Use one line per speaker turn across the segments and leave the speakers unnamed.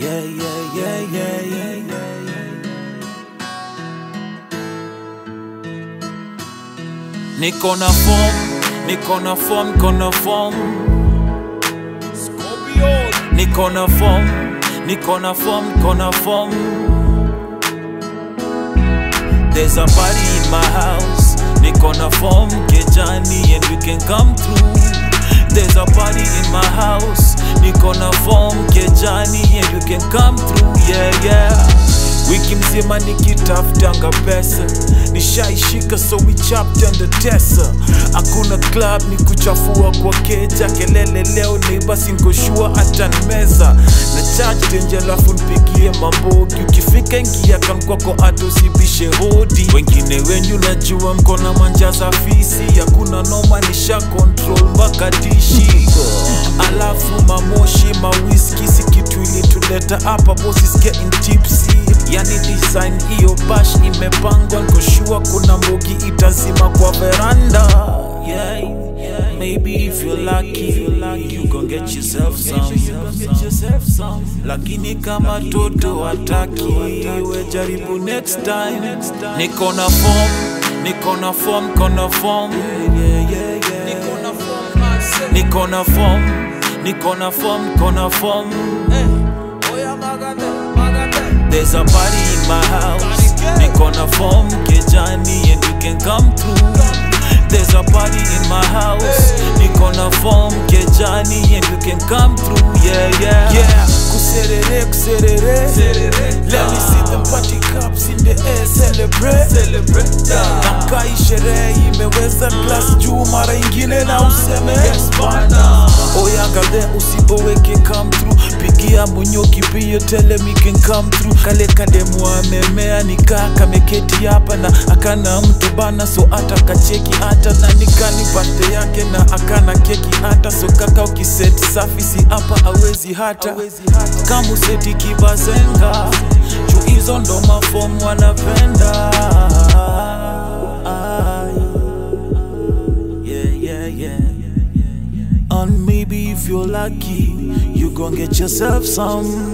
Yeah, yeah, yeah, yeah, yeah, yeah, yeah. Niko na form, niko na form, niko na form. Niko na form, niko na form, niko na form. There's a party in my house. Niko na form, Kejani, and we can come through. There's a party in my house. Niko na form, Kejani, and you can come through. Yeah, yeah. Wiki mzima nikitafutanga pesa nishaishika so we chopped and the tesa hakuna club ni kuchafua kwa keja kelele leo neighbors nkoshua atanmeza na charge denje alafu npigie mambogi ukifika ingia kan kwako hata usibishe hodi wengine wenyu najua mkona manja za fisi hakuna noma nisha control mpaka dishi alafu mamoshi mawiski si kitu ilituleta hapa bosses getting tipsy yani design hiyo bash imepangwa nkoshua kuna mbogi itazima kwa veranda yeah, yeah. Maybe if you're lucky, you gon' get yourself some. Lakini kama toto hataki, we jaribu next time. Niko na form, niko na form, niko na form. Niko na form, niko na form, niko na form. There's a party in my house. Niko na form Kejani and you can come through. There's a party in my house. Niko na form Kejani and you can come through. Yeah, yeah. Yeah. Kuserere, kuserere. Let me see them party cups in the air. Celebrate. Celebrate. Na kai sherehe imeweza class juu mara ingine na useme yes bana. Oyangale usipoweke come through. Pigia munyoki pia tell him he can come through. Kale kademu amemea nikaa kameketi hapa na akana mtu bana so hata kacheki hata na nikani pate yake na akana keki hata so kaka ukiseti safi si hapa awezi hata kama useti kibazenga juu hizo ndo mafomu wanapenda yeah, yeah, yeah. And maybe if you're lucky, you gon' get yourself some.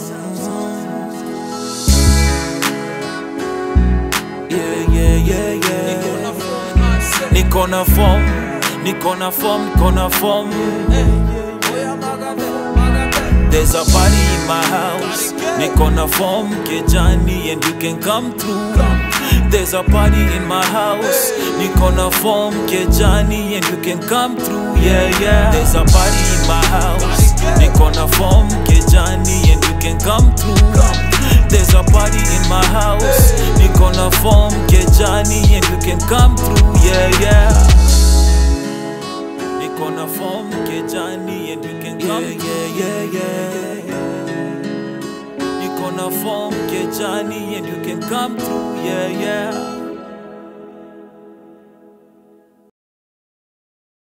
Yeah, yeah, yeah, yeah. Niko na form, niko na form, niko na form. There's a party in my house. Niko na form, Kejani, and you can come through. There's a party in my house. Niko na form, Kejani, and you can come through. Yeah, yeah. There's a party in my house. Niko na form, Kejani, and you can come through. There's a party in my house. Niko na form, Kejani, and you can come through. Yeah, yeah. Niko na form Kejani and you can come yeah, yeah, yeah, yeah. Niko na form Kejani and you can come through yeah yeah